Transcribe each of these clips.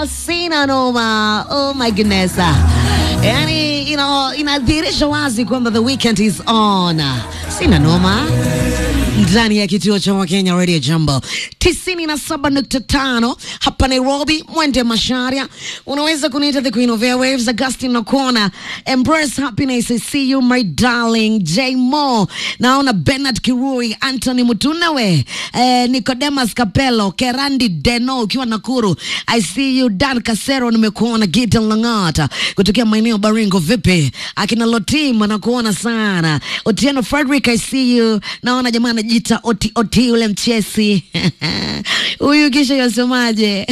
Oh, sina noma. Oh my goodness. Yani, you know, inadhihirisha wazi kwamba the weekend is on. Sina noma ndani ya kituo cha Wakenya Radio Jambo 97.5 hapa Nairobi, Mwende Masharia. Unaweza kuniita the queen of airwaves, Augustine Nakona. Embrace happiness, I see you my darling. J Mo, naona Bernard Kirui, Anthony Mutunawe, eh, Nicodemus Capello, Kerandi Deno ukiwa Nakuru. I see you Dan Kasero, nimekuona Gideon Langata kutokea maeneo Baringo. Vipi akina Lotim, nakuona sana. Otieno Frederick, I see you. Naona jamaa anajiita oti oti ule mchesi huyu kisha yasemaje?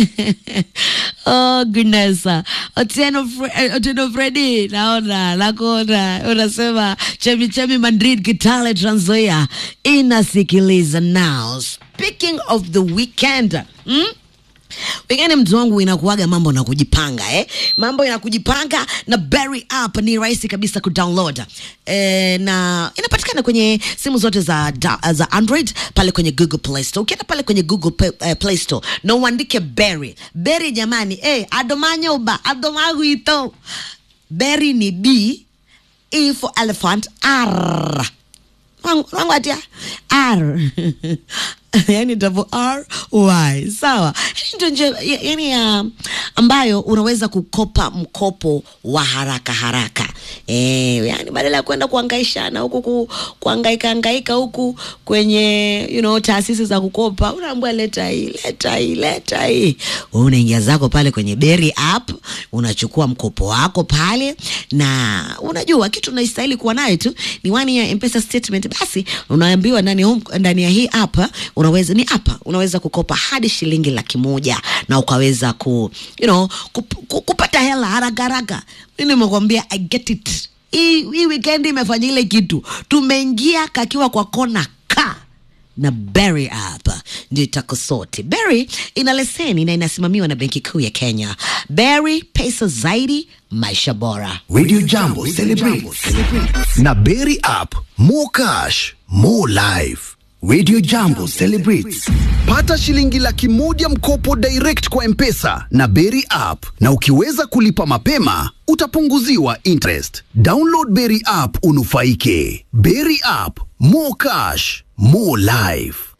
oh goodness. Otieno, Fre Otieno Fredi, naona nakuona unasema chemi chemi Madrid, Kitale, Trans Nzoia inasikiliza now. Speaking of the weekend hmm? Wengine mtu wangu inakuaga mambo na kujipanga eh? Mambo ya kujipanga na Berry app ni rahisi kabisa kudownload eh, na inapatikana kwenye simu zote za, da, za Android pale kwenye Google Play Store. Ukienda pale kwenye Google Play, eh, Play Store na uandike Berry. Berry jamani, eh, adomanyoba adomaguito. Berry ni B, E for elephant, R wangu atia R yani double R Y sawa. Ndio njia yani ya ambayo unaweza kukopa mkopo wa haraka haraka eh, yani badala ya kwenda kuhangaishana huku ku, kuhangaika hangaika huku kwenye you know, taasisi za kukopa, unaambiwa leta hii leta hii leta hii, wewe unaingia zako pale kwenye Berry app unachukua mkopo wako pale, na unajua kitu unastahili kuwa nayo tu ni one year M-Pesa statement. Basi unaambiwa ndani ndani ya hii app unaweza ni hapa unaweza kukopa hadi shilingi laki moja na ukaweza ku, you know, kup, ku, kupata hela haraka haraka. Mimi nimekwambia I get it. Hii hii weekend imefanya ile kitu, tumeingia kakiwa kwa kona ka na Berry app ndio itakusoti. Berry ina leseni na inasimamiwa na Benki Kuu ya Kenya. Berry, pesa zaidi, maisha bora. Radio Jambo celebrates na Berry app, more cash, more life. Radio Jambo celebrates. Pata shilingi laki moja mkopo direct kwa Mpesa na Berry app, na ukiweza kulipa mapema utapunguziwa interest. Download Berry app unufaike. Berry app, more cash, more life.